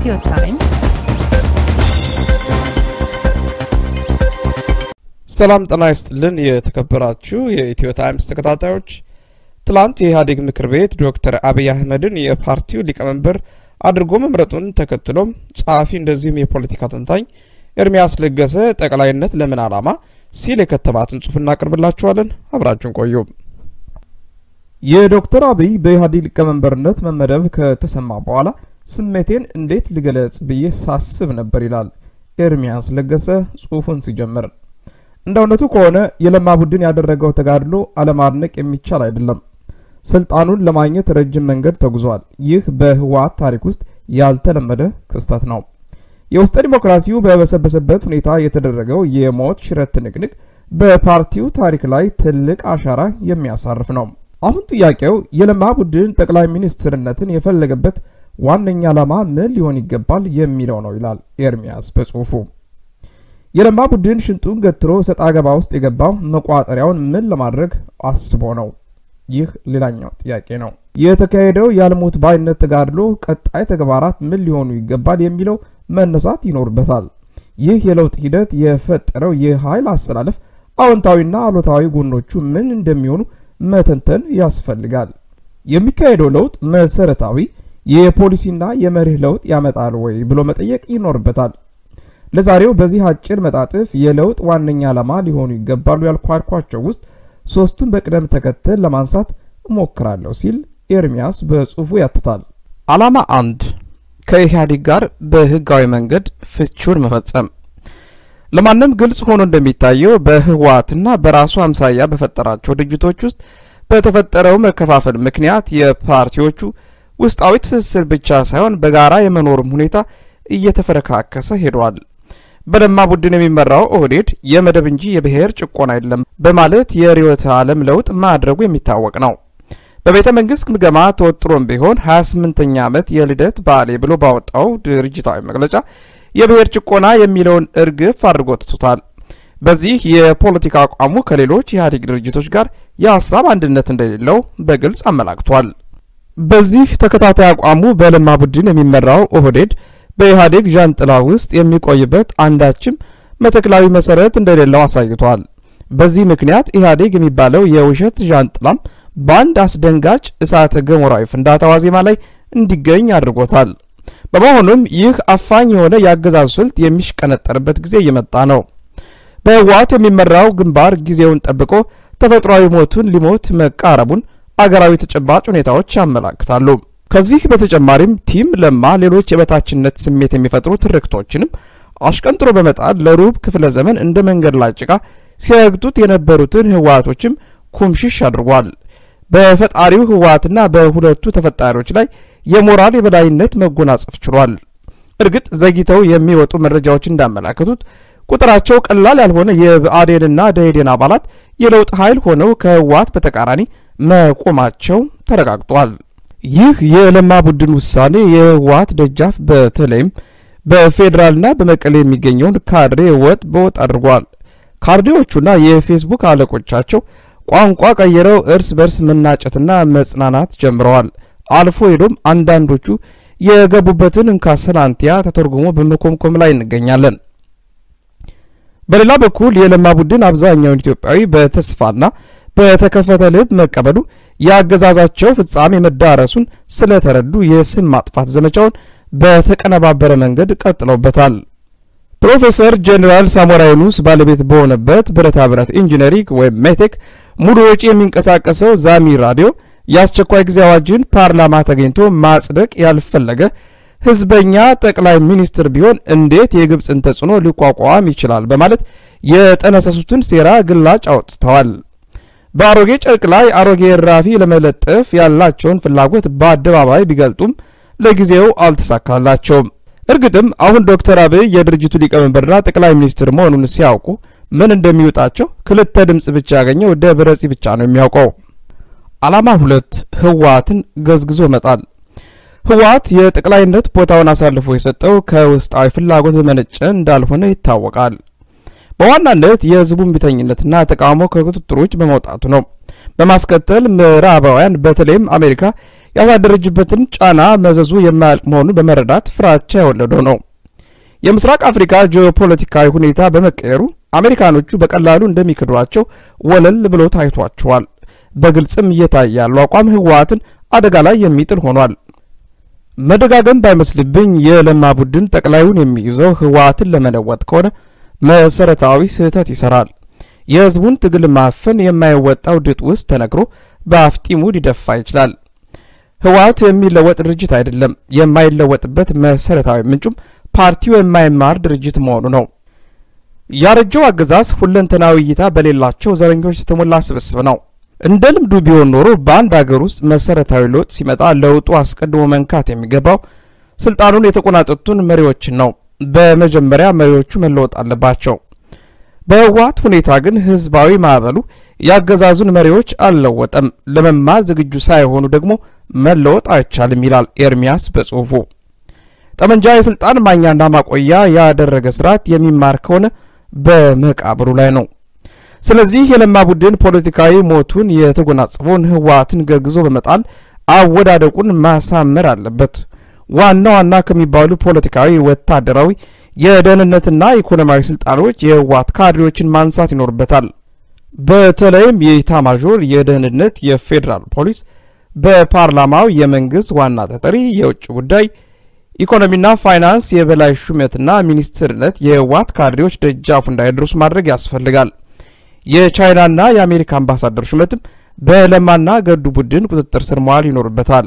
ኢትዮ ታይምስ ሰላም ጤና ይስጥልን። የተከበራችሁ የኢትዮ ታይምስ ተከታታዮች ትላንት የኢህአዴግ ምክር ቤት ዶክተር አብይ አህመድን የፓርቲው ሊቀመንበር አድርጎ መምረጡን ተከትሎም ጸሐፊ እንደዚሁም የፖለቲካ ተንታኝ ኤርሚያስ ለገሰ ጠቅላይነት ለምን ዓላማ ሲል የከተባትን ጽሑፍ እናቀርብላችኋለን። አብራችሁን ቆዩ። የዶክተር አብይ በኢህአዴግ ሊቀመንበርነት መመደብ ከተሰማ በኋላ ስሜቴን እንዴት ልገለጽ ብዬ ሳስብ ነበር ይላል ኤርሚያስ ለገሰ ጽሑፉን ሲጀምር። እንደ እውነቱ ከሆነ የለማ ቡድን ያደረገው ተጋድሎ አለማድነቅ የሚቻል አይደለም። ስልጣኑን ለማግኘት ረጅም መንገድ ተጉዟል። ይህ በህወሓት ታሪክ ውስጥ ያልተለመደ ክስተት ነው። የውስጠ ዲሞክራሲው በበሰበሰበት ሁኔታ የተደረገው የሞት ሽረት ትንቅንቅ በፓርቲው ታሪክ ላይ ትልቅ አሻራ የሚያሳርፍ ነው። አሁን ጥያቄው የለማ ቡድን ጠቅላይ ሚኒስትርነትን የፈለገበት ዋነኛ ዓላማ ምን ሊሆን ይገባል የሚለው ነው ይላል ኤርሚያስ በጽሁፉ። የለማ ቡድን ሽንጡን ገትሮ ሰጣ ገባ ውስጥ የገባው መቋጠሪያውን ምን ለማድረግ አስቦ ነው? ይህ ሌላኛው ጥያቄ ነው። የተካሄደው የአልሞት ባይነት ተጋድሎ ቀጣይ ተግባራት ምን ሊሆኑ ይገባል የሚለው መነሳት ይኖርበታል። ይህ የለውጥ ሂደት የፈጠረው የኃይል አሰላለፍ አዎንታዊና አሉታዊ ጎኖቹ ምን እንደሚሆኑ መተንተን ያስፈልጋል። የሚካሄደው ለውጥ መሰረታዊ የፖሊሲና የመርህ ለውጥ ያመጣል ወይ ብሎ መጠየቅ ይኖርበታል። ለዛሬው በዚህ አጭር መጣጥፍ የለውጥ ዋነኛ ዓላማ ሊሆኑ ይገባሉ ያልኳቸው ውስጥ ሶስቱን በቅደም ተከተል ለማንሳት እሞክራለሁ ሲል ኤርሚያስ በጽሑፉ ያትታል። ዓላማ አንድ ከኢህአዴግ ጋር በህጋዊ መንገድ ፍቹን መፈጸም። ለማንም ግልጽ ሆኖ እንደሚታየው በህወሓትና በራሱ አምሳያ በፈጠራቸው ድርጅቶች ውስጥ በተፈጠረው መከፋፈል ምክንያት የፓርቲዎቹ ውስጣዊ ትስስር ብቻ ሳይሆን በጋራ የመኖርም ሁኔታ እየተፈረካከሰ ሄዷል። በለማ ቡድን የሚመራው ኦህዴድ የመደብ እንጂ የብሔር ጭቆና የለም በማለት የርዕዮተ ዓለም ለውጥ ማድረጉ የሚታወቅ ነው። በቤተ መንግስት ግምገማ ተወጥሮም ቢሆን 28ኛ ዓመት የልደት በዓሌ ብሎ ባወጣው ድርጅታዊ መግለጫ የብሔር ጭቆና የሚለውን እርግፍ አድርጎ ትቶታል። በዚህ የፖለቲካ አቋሙ ከሌሎች የኢህአዴግ ድርጅቶች ጋር የሀሳብ አንድነት እንደሌለው በግልጽ አመላክቷል። በዚህ ተከታታይ አቋሙ በለማ ቡድን የሚመራው ኦህዴድ በኢህአዴግ ዣንጥላ ውስጥ የሚቆይበት አንዳችም መተክላዊ መሰረት እንደሌለው አሳይቷል። በዚህ ምክንያት ኢህአዴግ የሚባለው የውሸት ዣንጥላም በአንድ አስደንጋጭ እሳተ ገሞራዊ ፍንዳታ ዋዜማ ላይ እንዲገኝ አድርጎታል። በመሆኑም ይህ አፋኝ የሆነ የአገዛዙ ስልት የሚሽቀነጠርበት ጊዜ እየመጣ ነው። በህወሓት የሚመራው ግንባር ጊዜውን ጠብቆ ተፈጥሯዊ ሞቱን ሊሞት መቃረቡን አገራዊ ተጨባጭ ሁኔታዎች ያመላክታሉ። ከዚህ በተጨማሪም ቲም ለማ ሌሎች የበታችነት ስሜት የሚፈጥሩ ትርክቶችንም አሽቀንጥሮ በመጣል ለሩብ ክፍለ ዘመን እንደ መንገድ ላይ ጭቃ ሲረግጡት የነበሩትን ህወሓቶችም ኩምሽሽ አድርጓል። በፈጣሪው ህወሓትና በሁለቱ ተፈጣሪዎች ላይ የሞራል የበላይነት መጎናጸፍ ችሏል። እርግጥ ዘግይተው የሚወጡ መረጃዎች እንዳመላከቱት ቁጥራቸው ቀላል ያልሆነ የብአዴንና ደኢህዴን አባላት የለውጥ ኃይል ሆነው ከህወሓት በተቃራኒ መቆማቸው ተረጋግጧል። ይህ የለማ ቡድን ውሳኔ የህወሓት ደጃፍ በተለይም በፌዴራልና በመቀሌ የሚገኘውን ካድሬ ወጥ በወጥ አድርጓል። ካድሬዎቹና የፌስቡክ አለቆቻቸው ቋንቋ ቀይረው እርስ በርስ መናጨትና መጽናናት ጀምረዋል። አልፎ ሄዶም አንዳንዶቹ የገቡበትን እንካሰላንቲያ ተተርጉሞ በመኮምኮም ላይ እንገኛለን። በሌላ በኩል የለማ ቡድን አብዛኛውን ኢትዮጵያዊ በተስፋና በተከፈተ ልብ መቀበሉ የአገዛዛቸው ፍጻሜ መዳረሱን ስለተረዱ የስም ማጥፋት ዘመቻውን በተቀነባበረ መንገድ ቀጥለውበታል። ፕሮፌሰር ጄኔራል ሳሞራ ዩኑስ ባለቤት በሆነበት ብረታ ብረት ኢንጂነሪንግ ወይም ሜቴክ ሙሉ ወጪ የሚንቀሳቀሰው ዛሚ ራዲዮ የአስቸኳይ ጊዜ አዋጅን ፓርላማ ተገኝቶ ማጽደቅ ያልፈለገ ህዝበኛ ጠቅላይ ሚኒስትር ቢሆን እንዴት የግብፅን ተጽዕኖ ሊቋቋም ይችላል? በማለት የጠነሰሱትን ሴራ ግላጭ አውጥተዋል። በአሮጌ ጨርቅ ላይ አሮጌ እራፊ ለመለጠፍ ያላቸውን ፍላጎት በአደባባይ ቢገልጡም ለጊዜው አልተሳካላቸውም። እርግጥም አሁን ዶክተር አብይ የድርጅቱ ሊቀመንበርና ጠቅላይ ሚኒስትር መሆኑን ሲያውቁ ምን እንደሚወጣቸው ክልተ ድምፅ ብቻ ያገኘው ደብረ ጽ ብቻ ነው የሚያውቀው። ዓላማ ሁለት ህወሓትን ገዝግዞ መጣል። ህወሓት የጠቅላይነት ቦታውን አሳልፎ የሰጠው ከውስጣዊ ፍላጎት በመነጨ እንዳልሆነ ይታወቃል። በዋናነት የህዝቡን ቢተኝነትና ተቃውሞ ከቁጥጥር ውጭ በመውጣቱ ነው። በማስከተል ምዕራባውያን በተለይም አሜሪካ ያሳደረጅበትን ጫና መዘዙ የማያልቅ መሆኑን በመረዳት ፍራቻ የወለደው ነው። የምስራቅ አፍሪካ ጂኦፖለቲካዊ ሁኔታ በመቀየሩ አሜሪካኖቹ በቀላሉ እንደሚክዷቸው ወለል ብሎ ታይቷቸዋል። በግልጽም እየታየ ያለው አቋም ህወሓትን አደጋ ላይ የሚጥል ሆኗል። መደጋገም ባይመስልብኝ የለማ ቡድን ጠቅላዩን የሚይዘው ህወሓትን ለመለወጥ ከሆነ መሰረታዊ ስህተት ይሰራል። የህዝቡን ትግል ማፈን የማይወጣው ድጥ ውስጥ ተነግሮ በአፍጢሙ ሊደፋ ይችላል። ህወሓት የሚለወጥ ድርጅት አይደለም። የማይለወጥበት መሰረታዊ ምንጩም ፓርቲው የማይማር ድርጅት መሆኑ ነው። ያረጀው አገዛዝ ሁለንተናዊ እይታ በሌላቸው ዘረኞች የተሞላ ስብስብ ነው። እንደ ልምዱ ቢሆን ኖሮ በአንድ አገር ውስጥ መሰረታዊ ለውጥ ሲመጣ ለውጡ አስቀድሞ መንካት የሚገባው ስልጣኑን የተቆናጠጡን መሪዎችን ነው። በመጀመሪያ መሪዎቹ መለወጥ አለባቸው። በህወሓት ሁኔታ ግን ህዝባዊ ማዕበሉ ያገዛዙን መሪዎች አልለወጠም። ለመማር ዝግጁ ሳይሆኑ ደግሞ መለወጥ አይቻልም ይላል ኤርሚያስ በጽሁፉ። ጠመንጃ የስልጣን ማኛና ማቆያ ያደረገ ስርዓት የሚማር ከሆነ በመቃብሩ ላይ ነው። ስለዚህ የለማ ቡድን ፖለቲካዊ ሞቱን የተጎናጸፈውን ህወሓትን ገግዞ በመጣል አወዳደቁን ማሳመር አለበት። ዋና ዋና ከሚባሉ ፖለቲካዊ፣ ወታደራዊ፣ የደህንነትና ኢኮኖሚያዊ ስልጣኖች የህወሓት ካድሬዎችን ማንሳት ይኖርበታል። በተለይም የኢታማዦር የደህንነት፣ የፌዴራል ፖሊስ፣ በፓርላማው የመንግስት ዋና ተጠሪ፣ የውጭ ጉዳይ ኢኮኖሚና ፋይናንስ የበላይ ሹመትና ሚኒስትርነት የህወሓት ካድሬዎች ደጃፉ እንዳይደርሱ ማድረግ ያስፈልጋል። የቻይናና የአሜሪካ አምባሳደር ሹመትም በለማና ገዱ ቡድን ቁጥጥር ስር መዋል ይኖርበታል።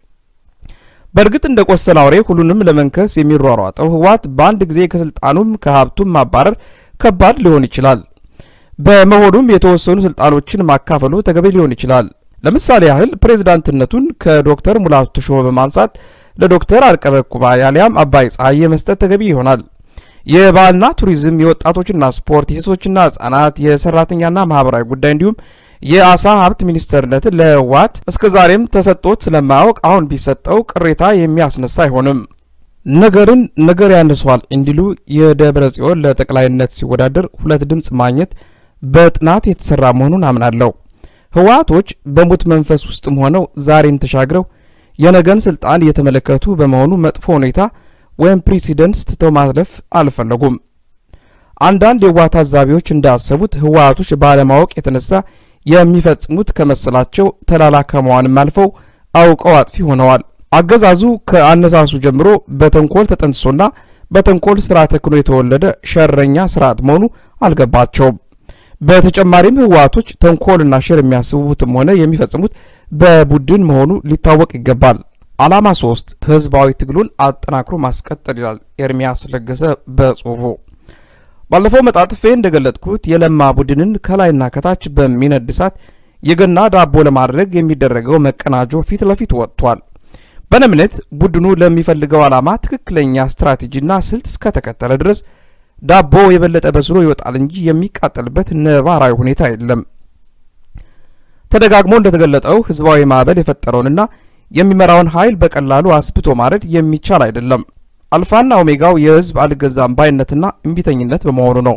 በእርግጥ እንደ ቆሰለ አውሬ ሁሉንም ለመንከስ የሚሯሯጠው ህወሓት በአንድ ጊዜ ከስልጣኑም ከሀብቱም ማባረር ከባድ ሊሆን ይችላል። በመሆኑም የተወሰኑ ስልጣኖችን ማካፈሉ ተገቢ ሊሆን ይችላል። ለምሳሌ ያህል ፕሬዝዳንትነቱን ከዶክተር ሙላቱ ተሾመ በማንሳት ለዶክተር አርቀበ ኩባ ያሊያም አባይ ፀሐዬ መስጠት ተገቢ ይሆናል። የባህልና ቱሪዝም፣ የወጣቶችና ስፖርት፣ የሴቶችና ህጻናት፣ የሰራተኛና ማህበራዊ ጉዳይ እንዲሁም የአሳ ሀብት ሚኒስተርነትን ለህወሓት እስከ ዛሬም ተሰጥቶት ስለማያውቅ አሁን ቢሰጠው ቅሬታ የሚያስነሳ አይሆንም። ነገርን ነገር ያነሷል እንዲሉ የደብረ ጽዮን ለጠቅላይነት ሲወዳደር ሁለት ድምፅ ማግኘት በጥናት የተሰራ መሆኑን አምናለሁ። ህወሓቶች በሙት መንፈስ ውስጥም ሆነው ዛሬን ተሻግረው የነገን ስልጣን እየተመለከቱ በመሆኑ መጥፎ ሁኔታ ወይም ፕሬሲደንስ ትተው ማለፍ አልፈለጉም። አንዳንድ የህወሓት ታዛቢዎች እንዳሰቡት ህወሓቶች ባለማወቅ የተነሳ የሚፈጽሙት ከመሰላቸው ተላላ ከመዋንም አልፈው አውቀው አጥፊ ሆነዋል። አገዛዙ ከአነሳሱ ጀምሮ በተንኮል ተጠንስሶና በተንኮል ስራ ተክኖ የተወለደ ሸረኛ ስርዓት መሆኑ አልገባቸውም። በተጨማሪም ህወሓቶች ተንኮልና ሸር የሚያስቡትም ሆነ የሚፈጽሙት በቡድን መሆኑ ሊታወቅ ይገባል። ዓላማ ሶስት ህዝባዊ ትግሉን አጠናክሮ ማስቀጠል ይላል ኤርሚያስ ለገሰ በጽሁፉ። ባለፈው መጣጥፌ እንደገለጥኩት የለማ ቡድንን ከላይና ከታች በሚነድ እሳት የገና ዳቦ ለማድረግ የሚደረገው መቀናጆ ፊት ለፊት ወጥቷል። በእኔ እምነት ቡድኑ ለሚፈልገው ዓላማ ትክክለኛ ስትራቴጂና ስልት እስከተከተለ ድረስ ዳቦ የበለጠ በስሎ ይወጣል እንጂ የሚቃጠልበት ነባራዊ ሁኔታ የለም። ተደጋግሞ እንደተገለጠው ህዝባዊ ማዕበል የፈጠረውንና የሚመራውን ኃይል በቀላሉ አስብቶ ማረድ የሚቻል አይደለም። አልፋና ኦሜጋው የህዝብ አልገዛም ባይነትና እምቢተኝነት በመሆኑ ነው።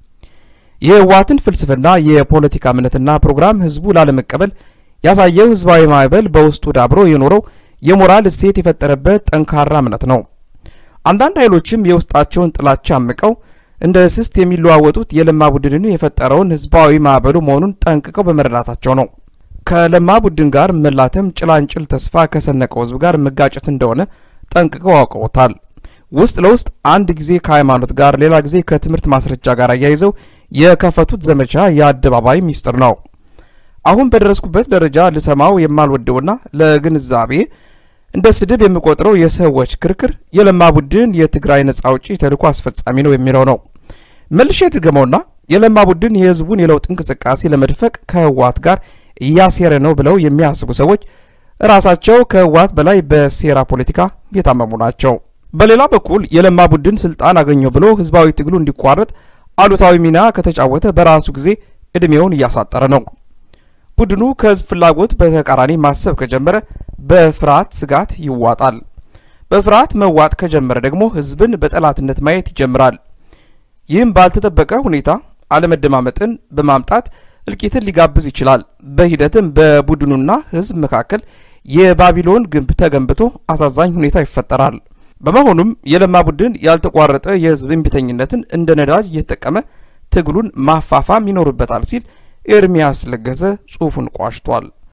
የህወሓትን ፍልስፍና የፖለቲካ እምነትና ፕሮግራም ህዝቡ ላለመቀበል ያሳየው ህዝባዊ ማዕበል በውስጡ ዳብሮ የኖረው የሞራል እሴት የፈጠረበት ጠንካራ እምነት ነው። አንዳንድ ኃይሎችም የውስጣቸውን ጥላቻ አምቀው እንደ እስስት የሚለዋወጡት የለማ ቡድንን የፈጠረውን ህዝባዊ ማዕበሉ መሆኑን ጠንቅቀው በመረዳታቸው ነው። ከለማ ቡድን ጋር መላተም ጭላንጭል ተስፋ ከሰነቀው ህዝብ ጋር መጋጨት እንደሆነ ጠንቅቀው አውቀውታል። ውስጥ ለውስጥ አንድ ጊዜ ከሃይማኖት ጋር፣ ሌላ ጊዜ ከትምህርት ማስረጃ ጋር አያይዘው የከፈቱት ዘመቻ የአደባባይ ሚስጥር ነው። አሁን በደረስኩበት ደረጃ ልሰማው የማልወደውና ለግንዛቤ እንደ ስድብ የምቆጥረው የሰዎች ክርክር የለማ ቡድን የትግራይ ነጻ አውጪ ተልዕኮ አስፈጻሚ ነው የሚለው ነው። መልሼ ድገመውና የለማ ቡድን የህዝቡን የለውጥ እንቅስቃሴ ለመድፈቅ ከህወሓት ጋር እያሴረ ነው ብለው የሚያስቡ ሰዎች ራሳቸው ከህወሓት በላይ በሴራ ፖለቲካ የታመሙ ናቸው። በሌላ በኩል የለማ ቡድን ስልጣን አገኘው ብሎ ህዝባዊ ትግሉ እንዲቋረጥ አሉታዊ ሚና ከተጫወተ በራሱ ጊዜ እድሜውን እያሳጠረ ነው። ቡድኑ ከህዝብ ፍላጎት በተቃራኒ ማሰብ ከጀመረ በፍርሃት ስጋት ይዋጣል። በፍርሃት መዋጥ ከጀመረ ደግሞ ህዝብን በጠላትነት ማየት ይጀምራል። ይህም ባልተጠበቀ ሁኔታ አለመደማመጥን በማምጣት እልቂትን ሊጋብዝ ይችላል። በሂደትም በቡድኑና ህዝብ መካከል የባቢሎን ግንብ ተገንብቶ አሳዛኝ ሁኔታ ይፈጠራል። በመሆኑም የለማ ቡድን ያልተቋረጠ የህዝብ እምቢተኝነትን እንደ ነዳጅ እየተጠቀመ ትግሉን ማፋፋም ይኖርበታል ሲል ኤርሚያስ ለገሰ ጽሑፉን ቋጭቷል።